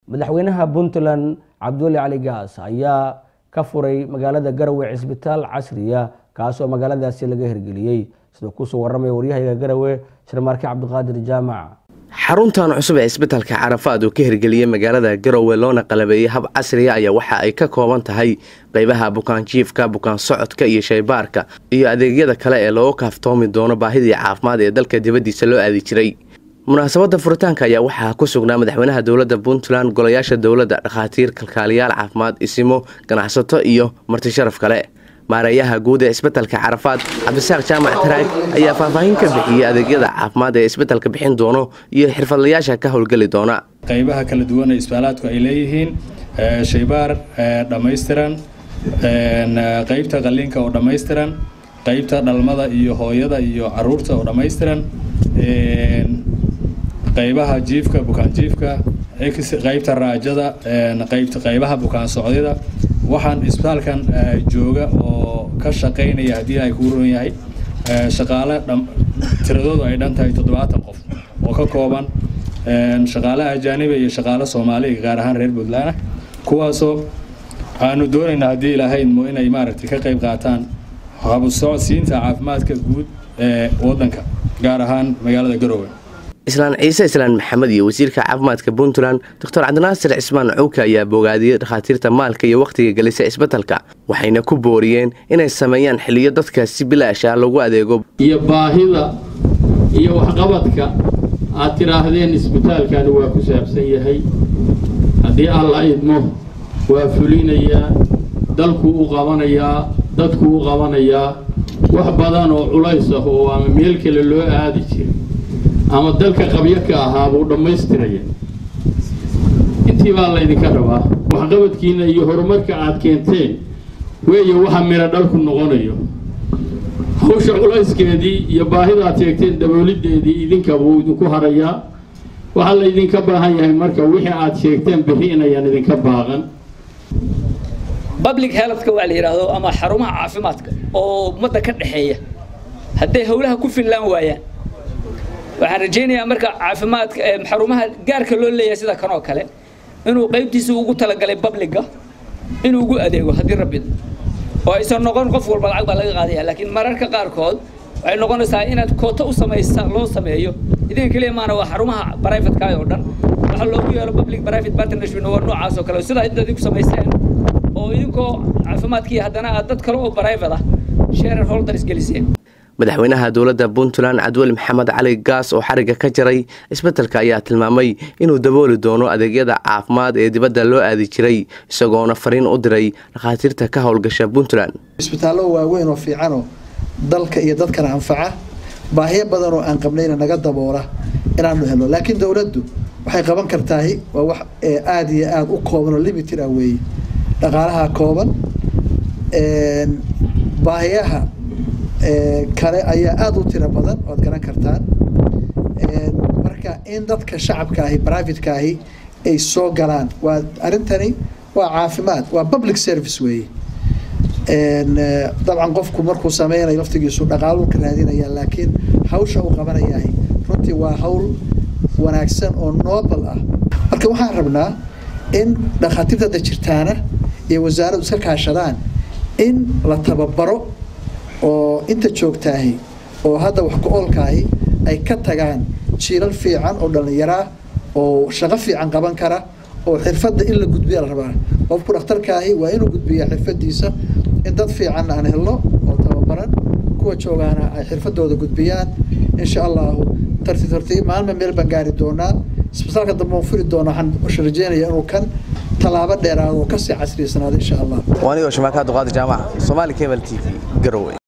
madaxweynaha puntland cabdiweli cali gaas ayaa ka furay magaalada garowe cisbitaal casriya kaasoo magaaladaasi laga hirgeliyey sidoo kusoo waramaya waryahayga garowe sharmaarke cabdiqaadir jaamac xaruntan cusub ee isbitaalka carafaad uu ka hirgeliyey magaalada garowe loona qalabeeyey hab casriya ayaa waxa ay ka kooban tahay qeybaha bukaanjiifka bukaan socodka iyo shaybaarka iyo adeegyada kale ee looga kaaftoomi doono baahidii caafimaad ee dalka dibaddiisa loo aadi jiray munaasabadda furitaanka ayaa waxaa ku sugnaa madaxweynaha dowladda puntland golayaasha dowladda dhakhaatiir kalkaaliyaal caafimaad isimo ganacsato iyo marti sharaf kale maareeyaha guud ee isbetelka carafaad cabdisaaq jaamac taraag ayaa faahfaahin ka bixiyey adeegyada caafimaad ee isbetelka bixin doono iyo xirfadlayaasha ka howlgeli doona qaybaha kala duwan ee isbitaalaadku ay leeyihiin shaybaar dhammaystiran qaybta qalliinka oo dhammaystiran qaybta dhalmada iyo hooyada iyo caruurta oo dhammaystiran qaybaha jiifka bukaan jiifka qaybta raajada qaybaha bukaan socdida waxaan isbitaalkan jooga oo ka shaqaynaya haddii ay kuu ron yahay shaqaale tiradoodu ay dhan tahay toddobaatan qof oo ka kooban shaqaale ajaaniba iyo shaqaale soomaaliga gaar ahaan reer puntland kuwaasoo aanu doonaynaa haddii ilahaydmo inay maaragtay ka qayb qaataan habusocodsiinta caafimaadka guud ee waddanka gaar ahaan magaalada garowe islaan ciise islaan maxamed iyo wasiirka caafimaadka puntland doctor cabdinaasir cismaan cowka ayaa bogaadiyey dhakhaatiirta maalka iyo wakhtiga gelisa isbetelka waxayna ku booriyeen inay sameeyaan xiliyo dadka si bilaasha lagu adeego iyo baahida iyo waxqabadka aad tidhaahdeen isbitaalkani waa ku saabsan yahay haddii alla idmo waa fulinayaa dalkuu u qabanayaa dadkuu u qabanayaa wax badan oo culays ah oo ama meel kale loo aadi jiray ama dalka qabyo ka ahaa buu dhammaystiraya intii baa laydinka rabaa waxqabadkiinna iyo horumarka aad keenteen weeye waxa miro dhalku noqonayo hawsha culayskeedii iyo baahida aad sheegteen dabooliddeedii idinka buu idinku harayaa waxaa laydinka baahan yahay marka wixii aad sheegteen bixi inayaan idinka baaqan public healthka waa la yidhaahdo ama xarumaha caafimaadka oo ummadda ka dhexeeya hadday howlaha ku fillaan waayaan waxaan rajaynayaa marka caafimaadka xarumaha gaarka loo leeyahay sida kan oo kale inuu qaybtiisa ugu talagalay babliga inuu ugu adeego haddii rabbi oo aysan noqon qof walba lacag baa laga qaadaya laakiin mararka qaarkood waxay noqonaysaa inaad kooto u samaysa loo sameeyo idinka keliya maana waa xarumaha brivatka oo dhan waxa loogu yeelo public private partnership waa noocaas oo kale sida inta idinku samayseen oo idinkoo caafimaadkii haddana aad dad kale oo private ah sharer holders geliseen madaxweynaha dowladda puntland cabdiweli maxamed cali gaas oo xarigga ka jaray isbetelka ayaa tilmaamay inuu dabooli doono adeegyada caafimaad ee dibadda loo aadi jiray isagoona fariin u diray dhakhaatiirta ka howlgasha puntland isbitaallo waaweyn oo fiicanoo dalka iyo dadkana anfaca baahiyo badan oo aan qabnayna naga daboola inaanu helno laakiin dowladdu waxay qaban kartaahi waa wax aada iyo aada u kooban oo limited ah weeye dhaqaalaha kooban baahiyaha kale ayaa aada u tiro badan oad garan kartaan marka in dadka shacabka ahi privateka ahi ay soo galaan waa arrintani waa caafimaad waa public service weeye dabcan qofku markuu sameynayo laftigiisu dhaqaalu ka raadinaya laakiin hawsha uu qabanayahay runtii waa hawl wanaagsan oo noobal ah marka waxaan rabnaa in dhakhaatiirta hadda jirtaana iyo wasaaraddu iska kaashadaan in la tababaro oo inta joogtaahi oo hadda wax ku-oolkaahi ay ka tagaan jiilal fiican oo dhallinyaraa oo shaqo fiican qaban kara oo xirfadda in la gudbiya la rabaa qofku dhakhtarkaahi waa inuu gudbiyaa xirfadiisa in dad fiican aan helno oo tababaran kuwa joogaana ay xirfadooda gudbiyaan insha allahu tartiib tartiib maalma meel baan gaari doonaa isbitaalka dambe aan furi doona waxaan rajeynaya inuu kan tallaabo dheeraado oo kasii casriysanaado insha allah waanigoo shamaaka abduqaadir jaamac soomaali cable t v garowe